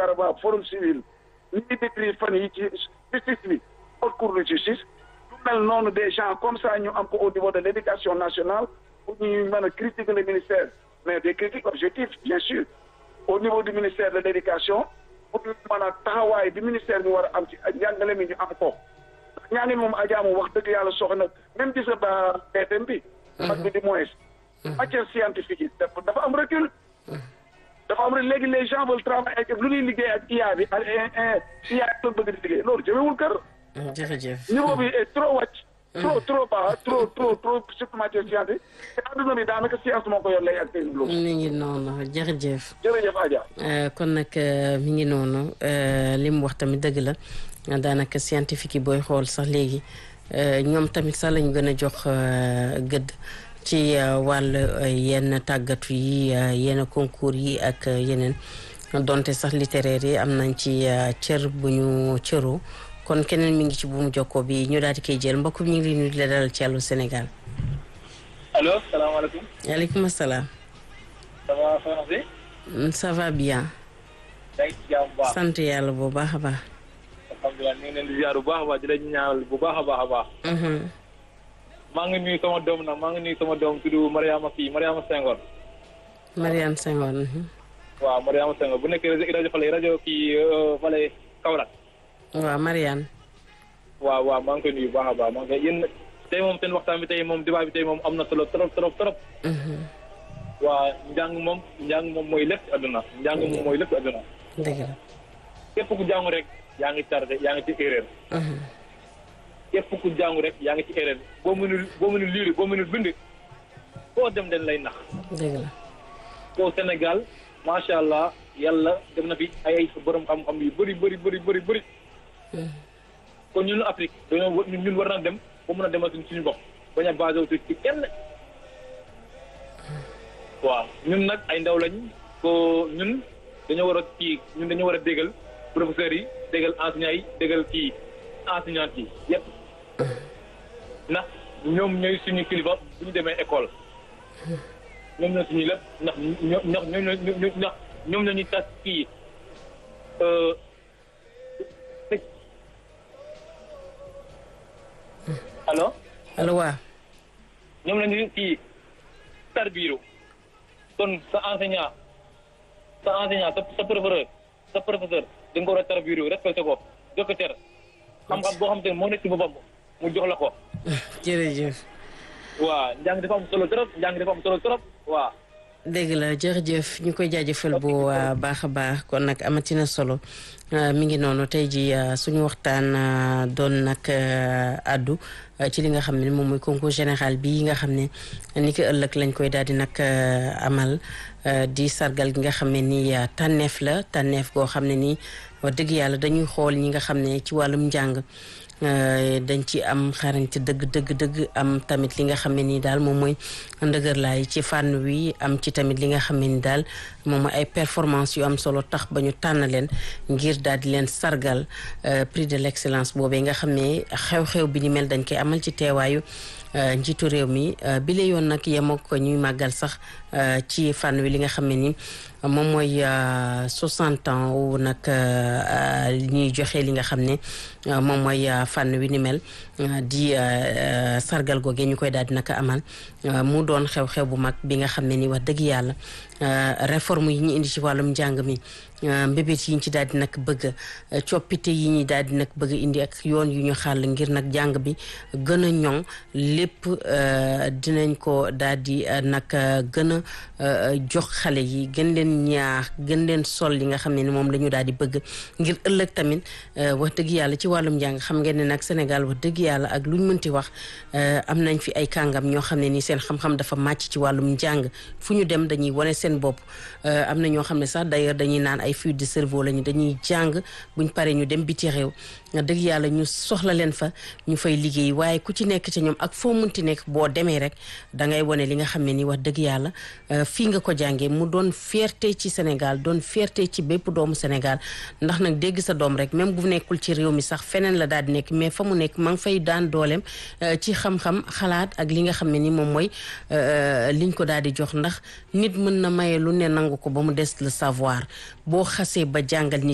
Karaba forum civil ni ñuy décrire fan yi ci justice bi haute cour de justice lu mel noonu des gens comme ça ñu am ko au niveau de l' éducation nationale pour ñuy mën a critiquer le ministère mais des critiques objectives bien sûr au niveau du ministère de l' éducation pour ñu mën a taxawaay bi ministère bi war a am ci njàngale mi ñu am ko ñaangi moom ajaamu wax dëgg yàlla soxna même gis nga ba BFM bi bac bi di moins matière scientifique yi dafa am recul dafa am rek léegi les gens veulent travailler ak lu ñuy liggéey ak IA bi ak IA bi bëgg di liggéey loolu jëmewul kër jërëjëf niveau bi est trop wàcc trop trop bas trop trop trop surtout matière scientifique te adduna bi daanaka science moo ko yor lay ak technologie mi ngi noonu jërëjëf jërëjëf Adja kon nag mi ngi noonu li mu wax tamit dëgg la daanaka scientifique yi booy xool sax léegi ñoom tamit sax lañu gën a jox gëdd ci wàll yenn tàggatu yi yenn concours yi ak yeneen donte sax littéraire yi am nañ ci cër bu ñu cëroo kon keneen mi ngi ci buumu jokkoo bi ñu daal di koy jël mbokk mi ñu ngi lay nuyu di la dalal ci Allô Sénégal. allo salaamaaleykum. waaleykum salaam. ça va soxna si. ça va bien. yaa ngi ci jàmm bu baax. sant yàlla bu baax a baax. alhamdulilah ñu ngi leen di ziar bu baax a baax di leen ñaanal bu baax a baax a baax. maa ngi nuyu sama doom nag maa ngi nuyu sama doom tudd Mariama kii Mariama Senghor. Mariam Senghor. waaw Mariama Senghor bu nekkee rajo rajo Fale rajo kii Fale Kaolack. waaw Mariane. waaw waaw maa ngi koy nuyu bu baax a baax maa ngi koy yéen tey moom seen waxtaan bi tey moom débat bi tey moom am na solo trop trop trop. waa njàng moom njàng moom mooy lépp adduna njàng moom mooy lépp adduna. dëgg la. képp ku jàngu rek yaa ngi tardé yaa ngi ci erreur. képp ku jàngu rek yaa ngi ci erreur boo mënul boo mënul liir boo mënul bind foo dem den lay nax. dëgg la. koo Sénégal macha allah yàlla def na fi ay ay borom xam-xam yu bëri bëri bëri bëri bëri. kon ñun Afrique dañoo ñun war na dem ba mën a demal suñu bopp bañ a basé wu ci kenn. waaw ñun nag ay ndaw lañ ko ñun dañoo war a kii ñun dañoo war a déggal professeurs yi déggal enseignants yi déggal kii enseignantes yi yépp ndax ñoom ñooy suñu kilifa bu ñu demee école ñoom ñooy suñu lépp ndax ñoo ñoom ñoo ndax ñoom ñoo ñuy tas kii allo. allo waaw. ñoom la ñu kii tarbiiru kon sa enseignant sa enseignant sa sa professeur sa professeur da nga ko war a tarbiiru respecté ko jox ko cër xam-xam boo xam te ne moo nekk ci boppam mu jox la ko. jërëjëf. waa njàng dafa am solo trop njàng dafa am solo trop waa. dégg la jërëjëf ñu koy jaajëfal bu baax a baax kon nag amatina solo mi ngi noonu tey ji suñu waxtaan doon nag addu ci li nga xam ne moom mooy concours général bi nga xam ne ni ki ëllëg lañ koy daal di nag amal di sargal gi nga xam ne ni tànneef la tànneef goo xam ne nii wax dëgg yàlla dañuy xool ñi nga xam ne ci wàllum njàng dañ ci am xarañte dëgg dëgg dëgg am tamit li nga xam ne nii daal moom mooy ndëgër laay ci fànn wi am ci tamit li nga xam ne ni daal moom mooy ay performance yu am solo tax ba ñu tànn leen ngir daal di leen sargal prix de l'excellence boobee nga xam ne xew-xew bi ni mel dañ koy amal ci teewaayu njiitu réew mi bi la yoon nag yemoo ko ñuy màggal sax ci fànn wi li nga xam ne ni moom mooy 60 ans wu nag ñuy joxe li nga xam ne moom mooy fànn wi ni mel di sargal googee ñu koy daal di naka amal mu doon xew-xew bu mag bi nga xam ne ni wax dëgg yàlla réforme yi ñu indi ci wàllum njàng mi mbébét yi ñu ci daal di nag bëgg coppite yi ñu daal di nag bëgg indi ak yoon yu ñu xàll ngir nag jàng bi gën a ñoŋ lépp dinañ ko daal di nag gën a jox xale yi gën leen ñaax gën leen sol li nga xam ne ni moom la ñu daal di bëgg ngir ëllëg tamit wax dëgg yàlla ci wàllum njàng xam ngeen ne nag Sénégal wax dëgg yàlla ak luñ mënti wax am nañ fi ay kàngam ñoo xam ne ni seen xam-xam dafa màcc ci wàllum njàng fu ñu dem dañuy wane seen bopp am na ñoo xam ne sax d'ailleurs dañuy naan ay fuite de cerveau lañu dañuy jàng buñ paree ñu dem biti réew dëgg yàlla ñu soxla leen fa ñu fay liggéey waaye ku ci nekk ci ñoom ak foo munti nekk boo demee rek da ngay wane li nga xam ne ni wax dëgg yàlla fii nga ko jàngee mu doon fierté ci Sénégal doon fierté ci bépp doomu Sénégal ndax nag dégg sa doom rek même bu nekkul ci réew mi sax feneen la daal di nekk mais fa mu nekk ma ngi fay daan dooleem ci xam-xam xalaat ak li nga xam ne ni moom mooy liñ ko daal di jox ndax nit mën na maye lu ne nangu ko ba mu des le savoir boo xasee ba jàngal nit